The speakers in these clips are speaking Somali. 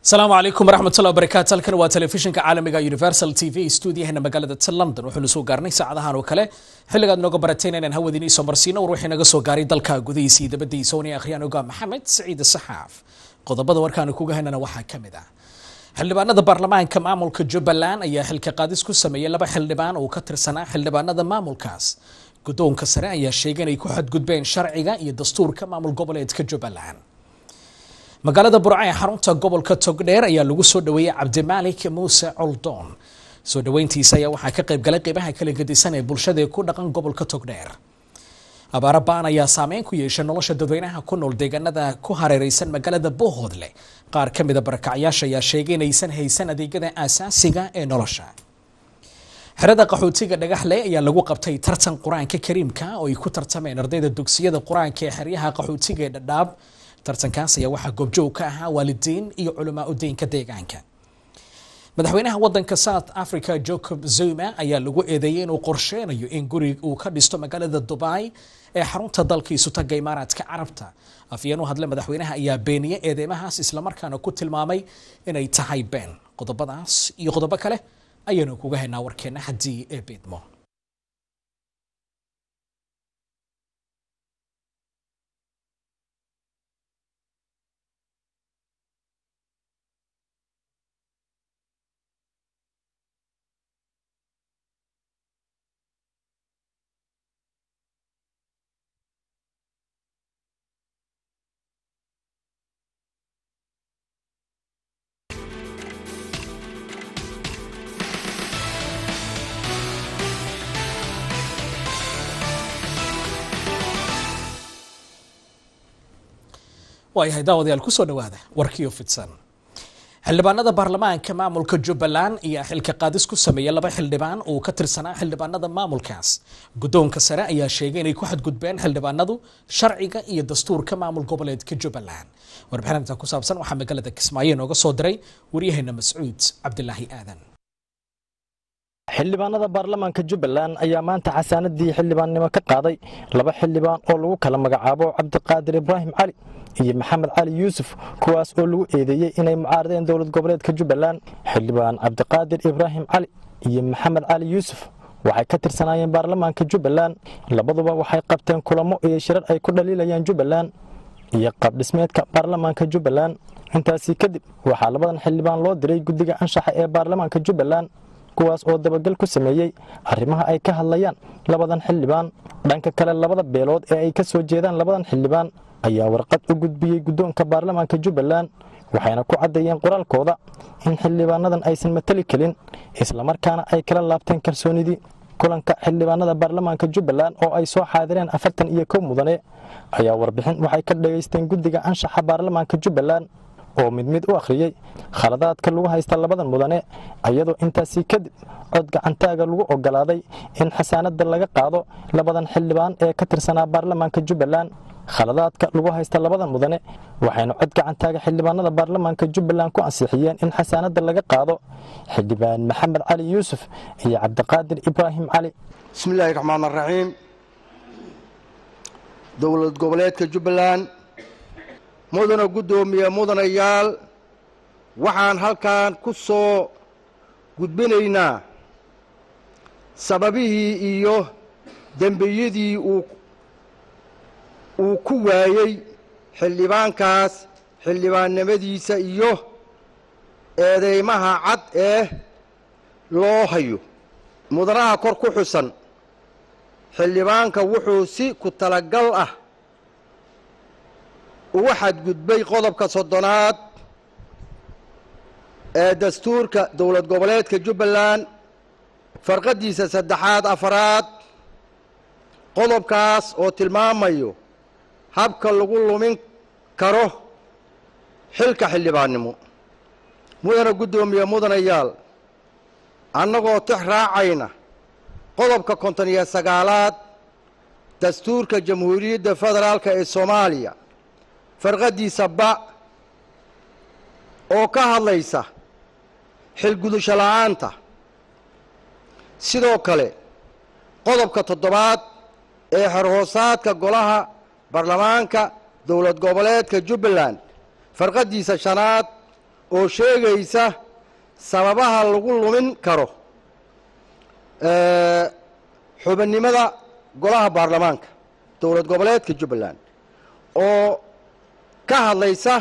asalaamu calaykum waraxmatullahi wabarakaatu halkan waa telefishinka caalamiga universal t v stuudiyaheena magaalada london wuxuunu soo gaarnay saacadahan oo kale xilligaad nooga barateen inaan hawadiin iisoo marsiino war wixii naga soo gaaray dalka gudihiisa iyo dabadiisa oonay akhriyaan ogaa maxamed saciid saxaaf qodobada warkaanu kuga haynana waxaa ka mid ah xildhibaanada baarlamaanka maamulka jubbaland ayaa xilka qaadis ku sameeyey laba xildhibaan oo ka tirsanaa xildhibaanada maamulkaas guddoonka sare ayaa sheegay inay ku xadgudbeen sharciga iyo dastuurka maamul goboleedka jubbaland magaalada burca ee xarunta gobolka togdheer ayaa lagu soo dhaweeyey cabdimaalik muuse coldoon soo dhaweyntiisa ayaa waxaa ka qayb galay qeybaha kala gedisan ee bulshada ku dhaqan gobolka togdheer abaaro baan ayaa saameyn ku yeeshay nolosha dadweynaha ku nool deegaanada ku hareereysan magaalada boohoodle qaar ka mida barakacyaasha ayaa sheegay inaysan haysan adeegyada aasaasiga ee nolosha xerada qaxootiga dhagaxle ayaa lagu qabtay tartan qur-aanka kariimka oo ay ku tartameen ardayda dugsiyada qur-aanka ee xeryaha qaxootiga ee dhadhaab tartankaas ayaa waxaa goobjoog ka ahaa waalidiin iyo culamaa udiinka deegaanka madaxweynaha wadanka south africa jacob zuma ayaa lagu eedeeyey inuu qorsheynayo in gurig uu ka dhisto magaalada dubai ee xarunta dalkiisu taga imaaraadka carabta afyeen u hadle madaxweynaha ayaa beeniyey eedeymahaas islamarkaana ku tilmaamay inay tahay been qodobadaas iyo qodobo kale ayaanu kuga haynaa warkeena haddii ee beedmo waayahay daawadayaal kusoo dhawaada warkiio fidsan xildhibaanada baarlamaanka maamulka jubbaland ayaa xilka qaadis ku sameeyey laba xildhibaan oo ka tirsanaa xildhibaanada maamulkaas guddoonka sare ayaa sheegay inay ku xadgudbeen xildhibaanadu sharciga iyo dastuurka maamul goboleedka jubbaland warbixinta ku saabsan waxaa magaalada kismaayo nooga soo diray waryaheena mascuud cabdilaahi aadan xildhibaanada baarlamaanka jubbaland ayaa maanta xasaanadii xildhibaannimo ka qaaday laba xildhibaan oo lagu kala magacaabo cabdiqaadir ibraahim cali iyo maxamed cali yuusuf kuwaas oo lagu eedeeyey inay mucaaradeen dowlad goboleedka jubbaland xildhibaan cabdiqaadir ibraahim cali iyo maxamed cali yuusuf waxay ka tirsanaayeen baarlamaanka jubbaland labaduba waxay qabteen kulamo iyo shirar ay ku dhaliilayaan jubbaland iyo qabdhismeedka baarlamaanka jubbaland intaasii kadib waxaa labadan xildhibaan loo diray guddiga anshaxa ee baarlamaanka jubbaland kuwaas oo dabagal ku sameeyey arrimaha ay ka hadlayaan labadan xildhibaan dhanka kale labada beelood ee ay ka soo jeedaan labadan xildhibaan ayaa warqad u gudbiyey guddoonka baarlamaanka jubbaland waxayna ku caddeeyeen qoraalkooda in xildhibaanadan aysan matali kelin islamarkaana ay kala laabteen kalsoonidii kulanka xildhibaanada baarlamaanka jubbaland oo ay soo xaadireen afartan iyo kow mudane ayaa warbixin waxay ka dhegaysteen guddiga anshaxa baarlamaanka jubbaland oo mid mid u akhriyey khaladaadka lagu haysta labadan mudane iyadoo intaasii kadib cod gacantaaga lagu ogolaaday in xasaanada laga qaado labadan xildhibaan ee ka tirsanaa baarlamaanka jubbaland khaladaadka lagu haysta labadan mudane waxayna cod gacantaaga xildhibaanada baarlamaanka jubbaland ku ansixiyeen in xasaanada laga qaado xildhibaan maxamed cali yuusuf iyo cabdiqaadir ibraahim cali bismillaahi raxmaan raxiim dowlad goboleedka jubbaland mudana guddoomiye mudanayaal waxaan halkan ku soo gudbinaynaa sababihii iyo dembiyadii uu uu ku waayey xildhibaankaas xildhibaannimadiisa iyo eedeymaha cad ee loo hayo mudanaha kor ku xusan xildhibaanka wuxuu si ku talagal ah uga xadgudbay qodobka soddonaad ee dastuurka dowlad goboleedka jubbaland farqaddiisa saddexaad afaraad qodobkaas oo tilmaamayo habka lagu lumin karo xilka xildhibaannimo mudana guddoomiye mudanayaal annagoo tix raacayna qodobka konton iyo sagaalaad dastuurka jamhuuriyadda federaalka ee soomaaliya farqaddiisa ba oo ka hadlaysa xilgudusho la'aanta sidoo kale qodobka toddobaad ee xerhoosaadka golaha baarlamaanka dowlad goboleedka jubbaland farqaddiisa shanaad oo sheegaysa sababaha lagu lumin karo xubinimada golaha baarlamaanka dowlad goboleedka jubbaland oo ka hadlaysa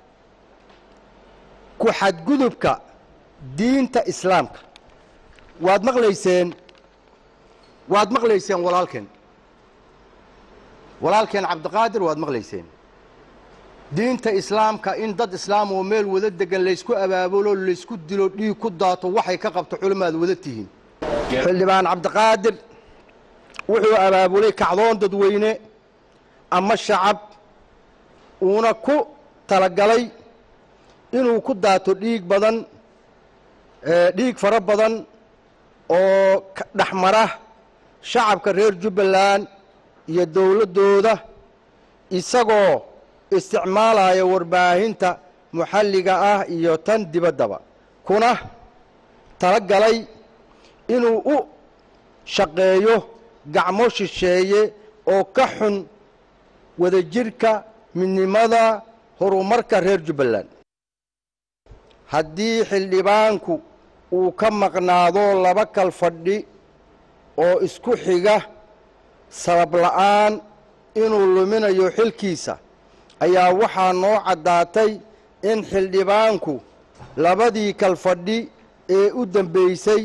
ku xadgudubka diinta islaamka waad maqlayseen waad maqlayseen walaalkeen walaalkeen cabdiqaadir waad maqlayseen diinta islaamka in dad islaam oo meel wada degan laysku abaabulo laysku dilo dhiig ku daato waxay ka qabto culimaad wada tihiin xildhibaan cabdiqaadir wuxuu abaabulay kacdoon dadweyne ama shacab uuna ku talagalay inuu ku daato dhiig badan dhiig fara badan oo dhexmara shacabka reer jubbaland iyo dowladdooda isagoo isticmaalaya warbaahinta muxalliga ah iyo tan dibaddaba kuna talagalay inuu u shaqeeyo gacmo shisheeye oo ka xun wadajirka midnimada horumarka reer jubbaland haddii xildhibaanku uu ka maqnaado laba kal fadhi oo isku xiga sabab la'aan inuu luminayo xilkiisa ayaa waxaa noo caddaatay in xildhibaanku labadii kal fadhi ee u dambaysay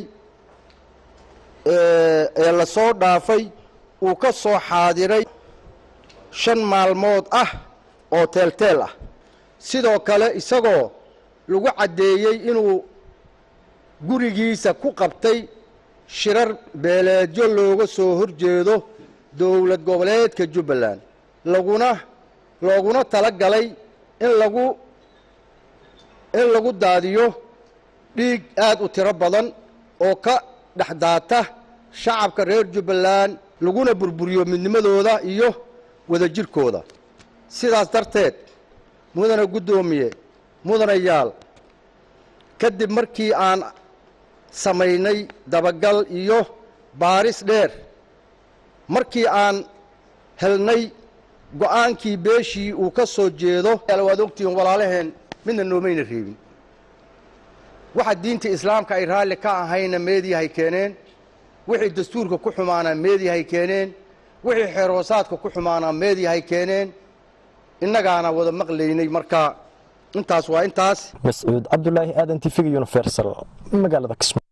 ee la soo dhaafay uu ka soo xaadiray shan maalmood ah oo teelteel ah sidoo kale isagoo lagu caddeeyey inuu gurigiisa ku qabtay shirar beeleedyo looga soo hor jeedo dowlad goboleedka jubbaland laguna looguna tala galay in lagu in lagu daadiyo dhiig aad u tiro badan oo ka dhex daata shacabka reer jubbaland laguna burburiyo midnimadooda iyo wadajirkooda sidaas darteed mudane guddoomiye mudanayaal kadib markii aan samaynay dabagal iyo baaris dheer markii aan helnay go'aankii beeshii uu ka soo jeedo waad ogtihiin walaalaheen midna noomayna reebin waxa diinta islaamka ay raalli ka ahayna meediyahay keeneen wixii dastuurka ku xumaanaa meediyahay keeneen wixii xeeroosaadka ku xumaanaa meediyahay keeneen innagaana wada maqlaynay marka intaas waa intaas mascuud cabdulaahi aadan tifiga universal magaalada kismaayo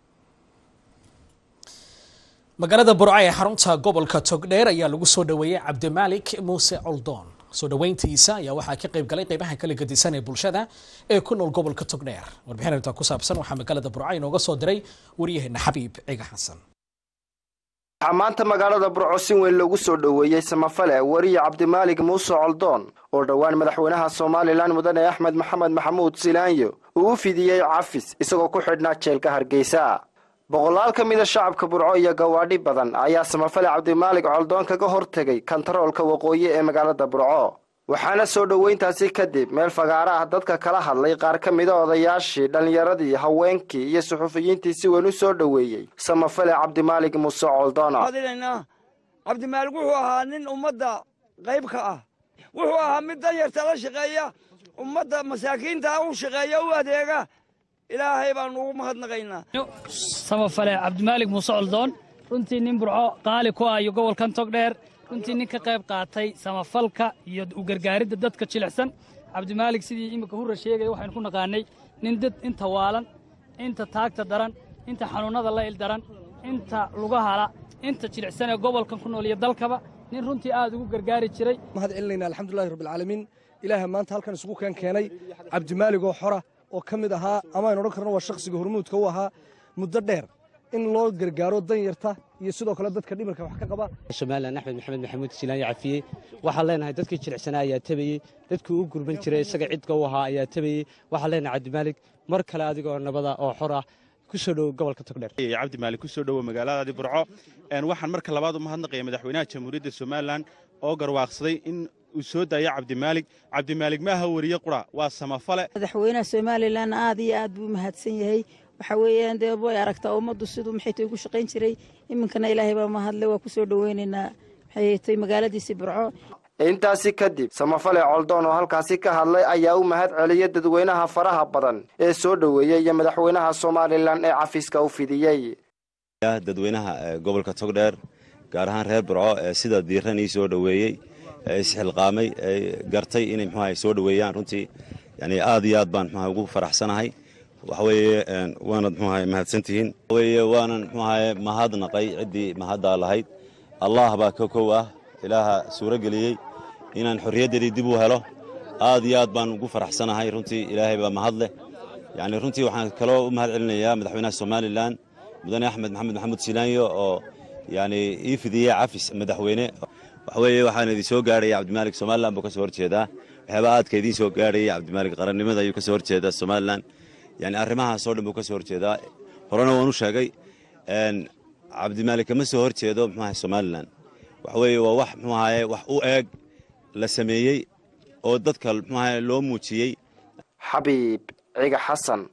magaalada burco ee xarunta gobolka togdheer ayaa lagu soo dhoweeyey cabdimaalik muuse coldoon soo dhoweyntiisa ayaa waxaa ka qayb galay qaybaha kala gedisan ee bulshada ee ku nool gobolka togdheer warbixin arrintaa ku saabsan waxaa magaalada burco inooga soo diray waryaheena xabiib ciga xasan waxaa maanta magaalada burco si weyn loogu soo dhoweeyey samafale wariye cabdimaalig muuse coldoon oo dhowaan madaxweynaha somalilan mudane axmed maxamed maxamuud silaanyo uu u fidiyey cafis isagoo ku xidhnaa jeelka hargeysa boqolaal ka mida shacabka burco iyo gawaadhi badan ayaa samafale cabdimaalig coldoon kaga hortegay kantaroolka waqooyi ee magaalada burco waxaana soo dhoweyntaasi kadib meel fagaara ah dadka kala hadlay qaar ka mida odayaashii dhallinyaradii haweenkii iyo suxufiyiintii si weyn u soo dhoweeyey samafale cabdimaalig muuse coldoona cabdimaalig wuxuu ahaa nin ummadda qayb ka ah wuxuu ahaa mid danyarta la shaqeeya ummadda masaakiinta u shaqeeya u adeega ilaahay baanu ugu mahadnaqaynaa samafale cabdimaalig muuse coldoon runtii nin burco qaali ku ah iyo gobolkan togdheer runtii nin ka qayb qaatay samafalka iyo u gargaaridda dadka jilicsan cabdimaalig sidii iminka hurra sheegaya waxaynu ku naqaanay nin dad inta waalan inta taagta daran inta xanuunnada la il daran inta lugahala inta jilicsan ee gobolkan ku nool iyo dalkaba nin runtii aad ugu gargaari jiray mahad celinayna alxamdulilahi rabbilcaalamiin ilaaha maanta halkan isugu keen keenay cabdimaalig oo xora oo ka mid ahaa ama aynu odhan karno waa shakhsiga hormuudka u ahaa muddo dheer in loo gargaaro danyarta iyo sidoo kale dadka dhimirka wax ka qaba somalilan axmed maxamed maxamuud silaanya cafiyey waxaan leenahay dadkii jilicsanaa ayaa tabayey dadkii u gurban jiray isaga cidka u ahaa ayaa tabayey waxaan leenahay cabdimaalig mar kale adigoo nabada oo xor ah kusoo dhowo gobolka togdheer cabdimaalig kusoo dhowo magaaladaadi burco waxaan marka labaad u mahadnaqaya madaxweynaha jamhuuriyadda somalilan oo garwaaqsaday in uu soo daayo cabdimaalig cabdimaalig maaha weriye qura waa samafale madaxweynaha somalilan aad iyo aad buu mahadsan yahay waxa weeyaan dee way aragtaa ummaddu siduu maxay tay ugu shaqayn jiray iminkana ilaahay baa mahadle waa ku soo dhoweynaynaa maxay tay magaaladiisii burco intaasi kadib samafale coldoon oo halkaasi ka hadlay ayaa u mahad celiyay dadweynaha faraha badan ee soo dhoweeyey iyo madaxweynaha somalilan ee cafiska u fidiyey dadweynaha gobolka togdheer gaar ahaan reer burco ee sida diiran ii soo dhoweeyey ee isxilqaamay ee gartay inay muxuaha soo dhoweeyaan runtii yani aad iyo aad baan muxuaha ugu faraxsanahay waxaweeye waanad muxuaha mahadsantihiin waxaweeye waanan muxuahaye mahadnaqay ciddii mahaddaa lahayd allah baa ka kow ah ilaaha suuro geliyey inaan xorriyaddeedii dib u helo aad iyo aad baan ugu faraxsanahay runtii ilaahay baa mahad leh yani runtii waxaan kaloo u mahad celinayaa madaxweynaha somalilan mudane axmed maxamed maxamuud silaanyo oo yani ii fidiyey cafis madaxweyne waxaweeye waxaan idin soo gaarhaya cabdimaalik somalilan buu ka soo horjeedaa waxyaaba aadka idiin soo gaarhayay cabdimaalik qarannimada ayuu ka soo horjeedaa somalilan yani arrimahaasoo dhan buu ka soo horjeedaa horena waan u sheegay cabdimaalik kama soo horjeedo muxuaha somalilan waxaweeye waa wax muxuu ahaye wax u eeg la sameeyey oo dadka muxuu ahaye loo muujiyey xabiib ciga xasan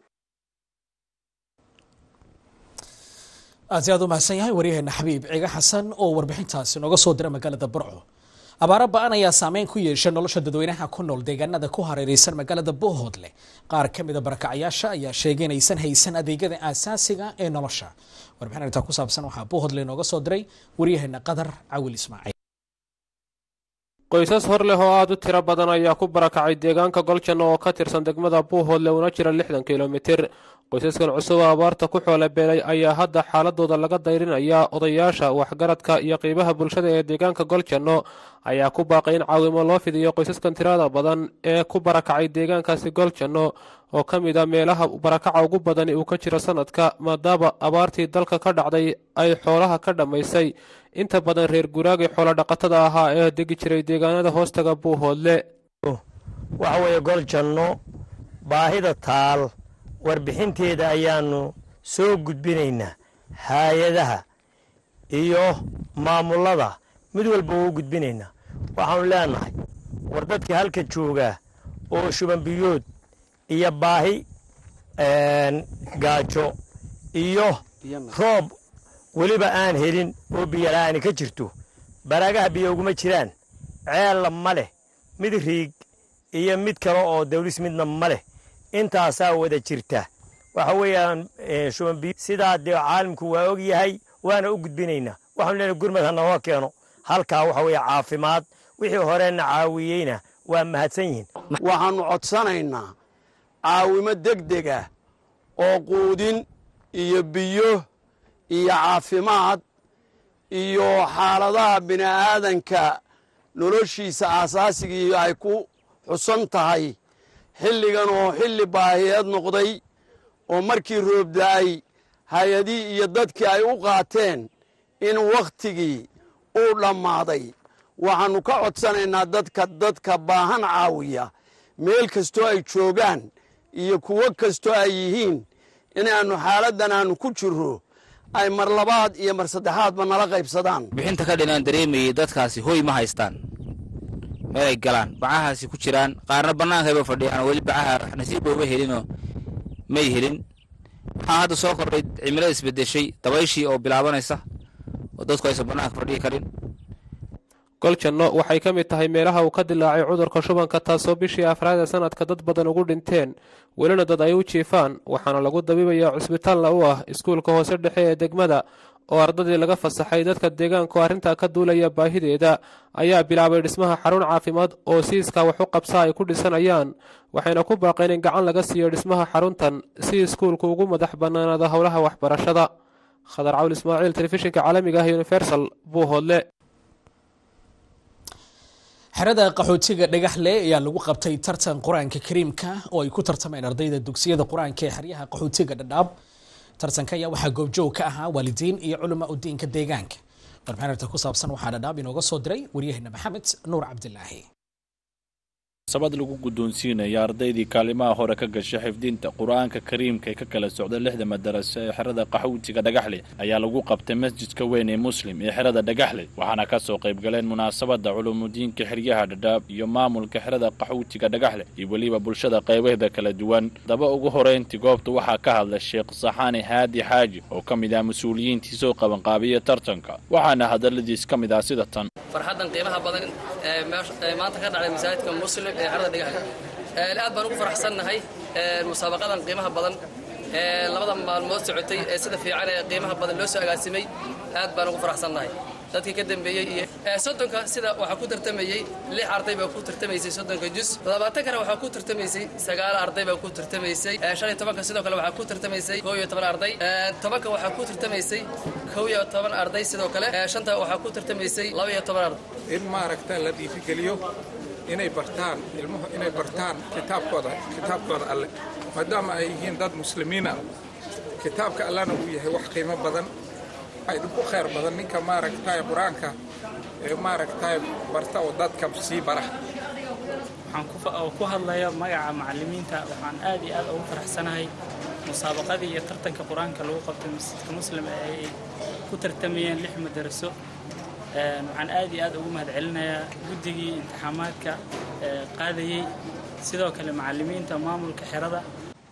aad si aad u mahadsan yahay waryaheena xabiib ciga xasan oo warbixintaasi nooga soo dira magaalada burco abaaro ba-an ayaa saameyn ku yeesha nolosha dadweynaha ku nool deegaanada ku hareereysan magaalada bohoodle qaar ka mida barakacayaasha ayaa sheegay inaysan haysan adeegyada aasaasiga ee nolosha warbixin arrintaa ku saabsan waxaa bohoodle nooga soo diray waryaheena qadar cawil ismaaciil qoysas hor leh oo aad u tiro badan ayaa ku barakacay deegaanka goljanno oo ka tirsan degmada buuhoodle una jira lixdan kilomitir qoysaskan cusub oo abaarta ku xoolabeelay ayaa hadda xaaladooda laga dayrinayaa odayaasha waxgaradka iyo qiibaha bulshada ee deegaanka goljanno ayaa ku baaqay in caawimo loo fidiyo qoysaskan tirada badan ee ku barakacay deegaankaasi goljanno oo ka mid a meelaha barakaca ugu badani uu ka jiro sanadka maadaama abaartii dalka ka dhacday ay xoolaha ka dhammaysay inta badan reer guraagii xoolo dhaqatada ahaa ee degi jiray deegaanada hoostaga buuhoodle waxa weeye goljanno baahida taal warbixinteeda ayaannu soo gudbinaynaa haayadaha iyo maamullada mid walba uu gudbinaynaa waxaannu leenahay war dadka halka joogaa oo shubanbiyood iyo baahi gaajo iyo roob weliba aan helin oo biyola'aani ka jirto baraagaha biyo uguma jiraan ceella ma leh mid riig iyo mid kale oo dawlis midna ma leh intaasaa wada jirta waxa weeyaan shubanbiyo sidaa dee caalamku waa og yahay waana u gudbinaynaa waxaanu leenahay gurmad ha nooga keeno halkaa waxa weeye caafimaad wixii horena caawiyeyna waa mahadsan yihiin waxaannu codsanaynaa caawimo degdeg ah oo quudin iyo biyo iyo caafimaad iyo xaaladaha bini'aadanka noloshiisa aasaasigai ay ku xusan tahay xilligan oo xilli baahiyeed noqday oo markii roobda'ay hay-adihii iyo dadkii ay u qaateen in wakhtigii uu dhammaaday waxaannu ka codsanaynaa dadka dadka baahan caawiya meel kastoo ay joogaan iyo kuwo kastoo ay yihiin inaannu xaaladdan aannu ku jirro ay mar labaad iyo mar saddexaadba nala qaybsadaan bixinta ka dhinaan dareemayey dadkaasi hoy ma haystaan meelay galaan bacahaasi ku jiraan qaarna bannaankayba fadhiyaan weli bacaha nasiibba uma helinoo may helin waxaa hadda soo kordhay cimilada isbedeshay dabayshii oo bilaabanaysa oo dadku aysan bannaanka fadhiyi karin goljanno waxay ka mid tahay meelaha uu ka dilaacay cudurka shubanka taasoo bishii afraad ee sanadka dad badan ugu dhinteen welina dad ay u jiifaan waxaana lagu dabiibayaa cusbitaalna u ah iskuulka hoose dhexe ee degmada oo ardadii laga fasaxay dadka deegaanku arrintaa ka duulaya baahideeda ayaa bilaabay dhismaha xarun caafimaad oo siiska wax u qabsa ay ku dhisanayaan waxayna ku baaqeen in gacan laga siiyo dhismaha xaruntan si iskuulku ugu madax bannaanaado howlaha waxbarashada khadar cawl ismaaciil telefishinka caalamiga ah universal buuhoodle xerada qaxootiga dhagaxle ayaa lagu qabtay tartan qur-aanka kariimka oo ay ku tartameen ardayda dugsiyada qur-aanka ee xeryaha qaxootiga dhadhaab tartanka ayaa waxaa goobjoog ka ahaa waalidiin iyo culamaa udiinka deegaanka warbixin arta ku saabsan waxaa dhadhaab inooga soo diray waryaheena maxamed nuur cabdilaahi sabad lagu guddoonsiinaya ardaydii kaalimaha hore ka gashay xifdinta qur-aanka kariimka ee ka kala socda lixda madaraso ee xerada qaxootiga dhagaxle ayaa lagu qabtay masjidka weyn ee muslim ee xerada dhagaxle waxaana ka soo qayb galeen munaasabadda culuumudiinka xeryaha dhadhaab iyo maamulka xerada qaxootiga dhagaxle iyo weliba bulshada qaybaheeda kala duwan daba ugu horeyntii goobta waxaa ka hadlay sheekh saxaani haadi xaaji oo ka mid ah mas-uuliyiintii soo qabanqaabiya tartanka waxaana hadalladiis ka mid ah sida tan farxaddan qiimaha badan ee maanta ka dhacday masaajidka muslim ee xerada dhagaxle aad baan ugu faraxsannahay musaabaqadan qiimaha badan ee labada maalmood socotay ee sida fiican ee qiimaha badan loo soo agaasimay aad baan ugu faraxsannahay dadkii ka dambeeyey iyo soddonka sida waxaa ku tartamayey lix arday baa ku tartamaysay soddonka jus labaatankana waxaa ku tartamaysay sagaal arday baa ku tartamaysay shan iyo tobanka sidoo kale waxaa ku tartamaysay kow iyo toban arday tobanka waxaa ku tartamaysay kow iyo toban arday sidoo kale shanta waxaa ku tartamaysay laba iyo toban arday in maaragta la dhiirigeliyo inay bartaan ilmuhu inay bartaan kitaabkooda kitaabkooda alle maadaama ay yihiin dad muslimiin ah kitaabka allana uu yahay wax qiimo badan ku khayr badan ninka maaragtay qur-aanka ee maaragtay barta oo dadka sii bara waxaan ku hadlaya magaca macallimiinta waxaan aad iyo aad ugu faraxsanahay musaabaqadii iyo tartanka qur-aanka lagu qabtay masjidka muslim ee ay ku tartamayeen lix madaraso waxaan aad iyo aad ugu mahadcelinayaa guddigii imtixaamaadka qaadayey sidoo kale macallimiinta maamulka xerada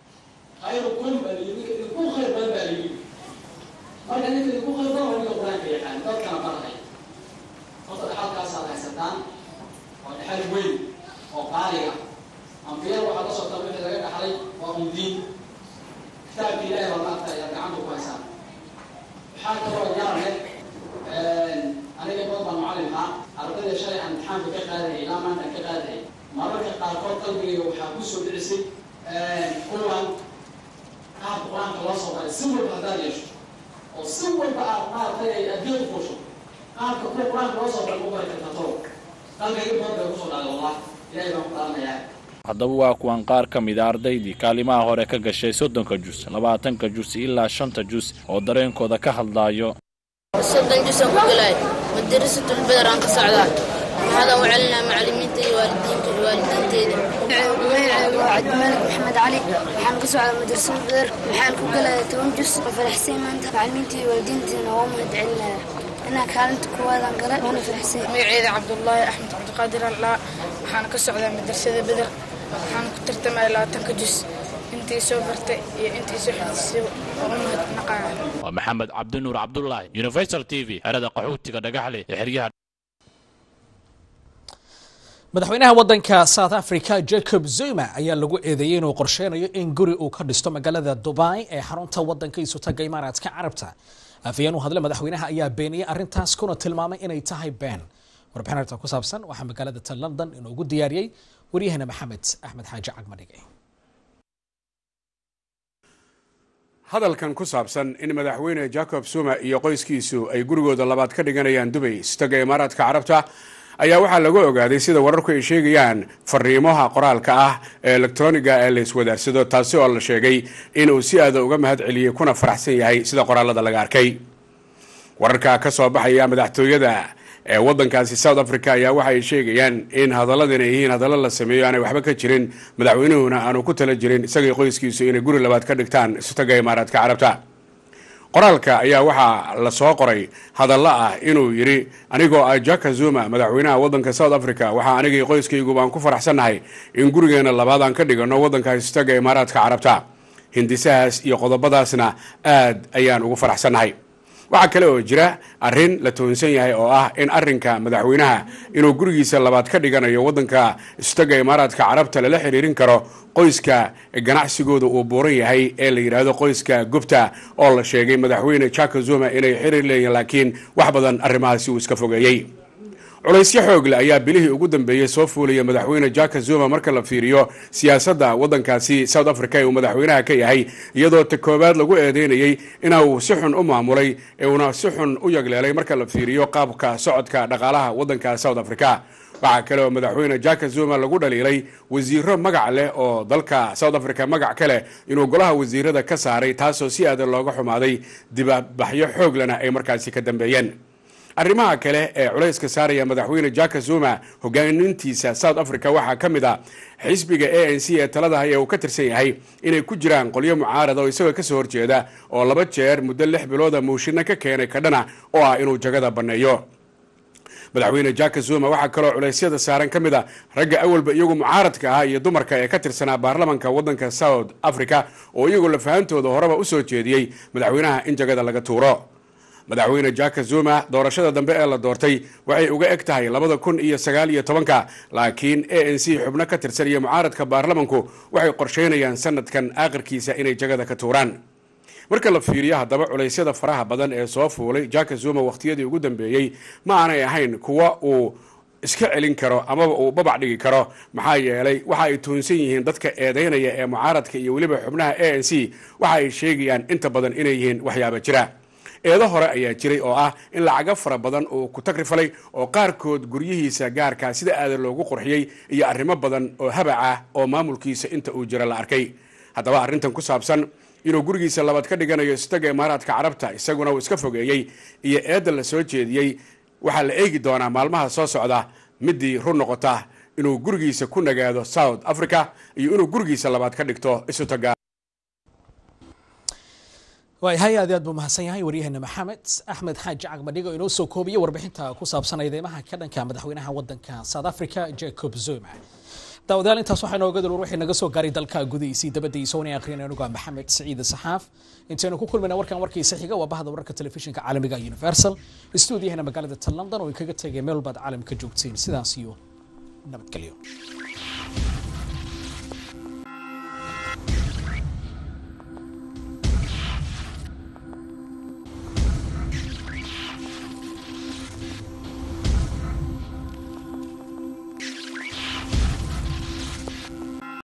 marka ninka idinku khayr badan waa ninka qur-aanka yaqaan dadkana baranay horta dhexalkaasaad haysataan waa dhexal weyn oo qaaliga ambiyada waxaa la socota wixii laga dhaxlay waa umdiin kitaabka ilaahay baa maanta ayaa gacanta ku haysaan waxaa kaloo yarane aniga badan baan macallin ahaa ardayda shalay aan imtixaanka ka qaadayay ilaa maanta aan ka qaadayay mararka qaarkood qalbigayga waxaa ku soo dhicisay kuwan qaabka qur-aanka loo soo baray si walba haddaad yeesho oo si walba aad maaragtay ay adduunka fuusho qaabka kuwa qur-aanka loo soo baray ku bari karta toro qalbigayga badan bay kusoo dhacday wallah ilaahay baan ku dhaaranayaa haddaba waa kuwan qaar ka mid a ardaydii kaalimaha hore ka gashay soddonka jus labaatanka jus ilaa shanta jus oo dareenkooda ka hadlaayo soddon jus aan ku galay madarasatul badar aan ka socdaa waxaadaan u celinaa macallimiinta iyo waalidiinka iyo waalidiinteeda magacaygu waa cabdimalik maxamed cali waxaan ka socdaa madrasada badar waxaan ku galaya toban jus oo faraxsay maanta macallimiinta iyo waalidiinteena waa u mahad celinaya inaa kaalinta kuwaadaan galay waana faraxsay magaceeda cabdullaahi axmed cabdiqaadir allaa waxaan ka socdaa madrasada badar waxaan ku tartamaya labaatanka jus intii soo bartay iyo intii soo xifdisay oo u mahadnaqaya waa maxamed cabdinuur cabdulaahi universal t v xerada qaxootiga dhagaxle ee xeryaha madaxweynaha waddanka south africa jacob zuma ayaa lagu eedeeyey inuu qorsheynayo in guri uu ka dhisto magaalada dubai ee xarunta waddanka isutaga imaaraadka carabta afayeen u hadle madaxweynaha ayaa beeniyey arrintaas kuna tilmaamay inay tahay been warbixin arrinta ku saabsan waxaa magaalada ta london inoogu diyaariyey waryahana maxamed axmed xaaji cagmadhige hadalkan ku saabsan in madaxweyne jacob zuma iyo qoyskiisu ay gurigooda labaad ka dhiganayaan dubay istaga imaaraadka carabta ayaa waxaa lagu ogaaday sida wararku ay sheegayaan fariimaha qoraalka ah ee elektroniga ee la iswadaarsado taasi oo la sheegay inuu si aada uga mahad celiyey kuna faraxsan yahay sida qoraalada laga arkay wararka ka soo baxaya madaxtooyada ee waddankaasi south africa ayaa waxa ay sheegayaan in hadalladan ay yihiin hadallo la sameeyo aanay waxba ka jirin madaxweynuhuna aanu ku tala jirin isagay qoyskiisu inay guri labaad ka dhigtaan isutaga imaaraadka carabta qoraalka ayaa waxaa la soo qoray hadallo ah inuu yidhi anigoo ah jaka zuma madaxweynaha waddanka south africa waxaa anigii qoyskaygu baan ku faraxsannahay in gurigeena labaad aan ka dhiganno waddanka istaga imaaraadka carabta hindisahaas iyo qodobadaasna aad ayaan ugu faraxsannahay waxaa kale oo jira arrin la toonsan yahay oo ah in arrinka madaxweynaha inuu gurigiisa labaad ka dhiganayo waddanka istaga imaaraadka carabta lala xiriirin karo qoyska ganacsigooda uu buuran yahay ee la yidhaahdo qoyska gubta oo la sheegay madaxweyne jaka zuma inay xiriir leeyihin laakiin wax badan arrimahaasi uu iska fogeeyey culaysyo xoogle ayaa bilihii ugu dambeeyey soo fuulaya madaxweyne jaka zuma marka la fiiriyo siyaasadda waddankaasi south africa ee uu madaxweynaha ka yahay iyadoo ta koowaad lagu eedeynayey inuu si xun u maamulay ee uuna si xun u yagleelay marka la fiiriyo qaabka socodka dhaqaalaha waddanka south africa waxaa kale oo madaxweyne jaka zuma lagu dhaliilay wasiiro magac leh oo dalka south africa magac ka leh inuu golaha wasiirada ka saaray taasoo si aadan looga xumaaday dibabaxyo xooglena ay markaasi ka dambeeyeen arrimaha kale ee culayska saaraya madaxweyne jaka zuma hogaanintiisa south africa waxaa ka mid a xisbiga a n c ee talada haya uu ka tirsan yahay inay ku jiraan qolyo mucaarada oo isagoo kasoo horjeeda oo laba jeer muddo lix bilooda muushino ka keenay kadhana oo ah inuu jagada banneeyo madaxweyne jaka zuma waxaa kaloo culeysyada saaran ka mid a ragga awalba iyagu mucaaradka ahaa iyo dumarka ee ka tirsanaa baarlamanka waddanka south africa oo iyagoo lafahantooda horeba usoo jeediyey madaxweynaha in jagada laga tuuro madaxweyne jaka zuma doorashada dambe ee la doortay waxay uga eg tahay labada kun iyo sagaal iyo tobanka laakiin a n c xubno ka tirsan iyo mucaaradka baarlamanku waxay qorsheynayaan sanadkan aakhirkiisa inay jagada ka tuuraan marka la fiiriyo haddaba culeysyada faraha badan ee soo fuulay jaka zuma wakhtiyadii ugu dambeeyey ma aanay ahayn kuwa uu iska celin karo amaba uu babac dhigi karo maxaa yeelay waxa ay tuunsan yihiin dadka eedeynaya ee mucaaradka iyo weliba xubnaha a n c waxa ay sheegayaan inta badan inay yihiin waxyaaba jira eedo hore ayaa jiray oo ah in lacago fara badan uu ku tagrifalay oo qaarkood guryihiisa gaarkaa sida aadan loogu qurxiyey iyo arrimo badan oo habac ah oo maamulkiisa inta uu jira la arkay haddaba arrintan ku saabsan inuu gurigiisa labaad ka dhiganayo istaga imaaraadka carabta isaguna uu iska fogeeyey iyo eedda la soo jeediyey waxaa la eegi doonaa maalmaha soo socda midii run noqota inuu gurigiisa ku nagaado south africa iyo inuu gurigiisa labaad ka dhigto isutaga waayahay aad aad buu mahadsan yahay waryaheena maxamed axmed xaaji cagmadhigo inoo soo koobiya warbixinta ku saabsan eedeymaha ka dhanka madaxweynaha wadanka south africa jacob zuma daawadayaal intaas waxaa inooga dulwar wixii naga soo gaaray dalka gudihiisii dabadiisa oona akhriyan anugu ah maxamed siciid saxaaf intaynu ku kulmayna warkan warkiisa xiga waa bahda wararka telefishinka caalamiga universal stuudiyahana magaalada london oo kaga tegay meel walbaad caalamka joogtiin sidaas iyo nabadgelyo